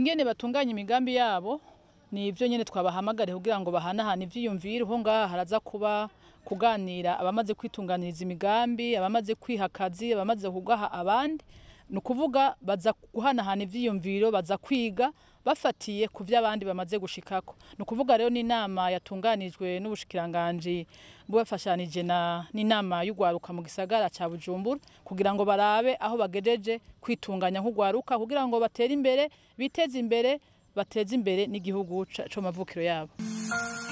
ingene batunganya imigambi yabo ni ibyo nyine twabahamagariye kugira ngo bahanahane ivyiyumviro ho ngaha haraza kuba kuganira abamaze kwitunganiriza imigambi abamaze kwiha akazi abamaze kugaha abandi ni ukuvuga baza guhanahana ivyiyumviro baza kwiga bafatiye ku vyo abandi bamaze gushikako ni ukuvuga rero n'inama yatunganijwe n'ubushikiranganji bubafashanije na n'inama y'ugwaruka mu gisagara ca Bujumbura kugira ngo barabe aho bagejeje kwitunganya nk'ugwaruka kugira ngo batere imbere biteze imbere bateze imbere n'igihugu co mavukiro yabo